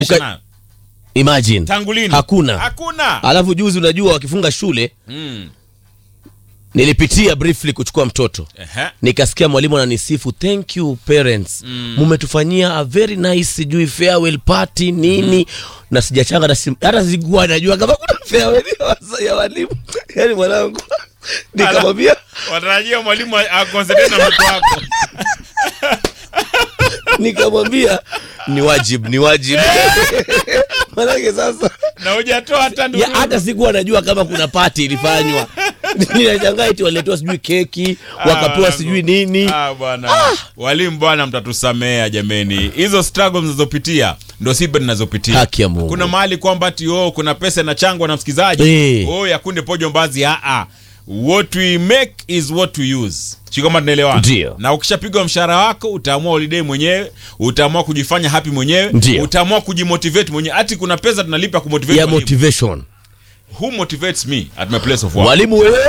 Uka- imagine tangu lini hakuna hakuna alafu juzi unajua wakifunga shule mm. nilipitia briefly kuchukua mtoto Ehe. nikasikia mwalimu ananisifu thank you parents mumetufanyia a very nice sijui farewell party nini na sijachanga hata sim- hata sikuwa najua kama kuna farewell ya wasa- ya walimu yani mwanangu nikamwambia watarajia mwalimu akonsentrate na mtoto wako nikamwambia ni wajib ni wajib manake sasa na hujatoa hata ya, ndururu. hata sikuwa najua kama kuna pati ilifanywa ninashangaa eti waletewa sijui keki Ah, wakapewa wanangu. sijui nini Ah, bwana walimu bwana mtatusamea jameni hizo struggle mnazopitia ndo sibe ninazopitia Haki ya Mungu. kuna mahali kwamba ati oh, kuna pesa inachangwa na msikilizaji Eh. oh, yakunde pojo mbazi aa what we make is what we use si kama tunaelewana Ndio. na ukishapigwa mshahara wako utaamua holiday mwenyewe utaamua kujifanya happy mwenyewe Ndio. utaamua kujimotivate mwenyewe hati kuna pesa tunalipa kumotivate ya walimu. motivation who motivates me at my place of work mwalimu wewe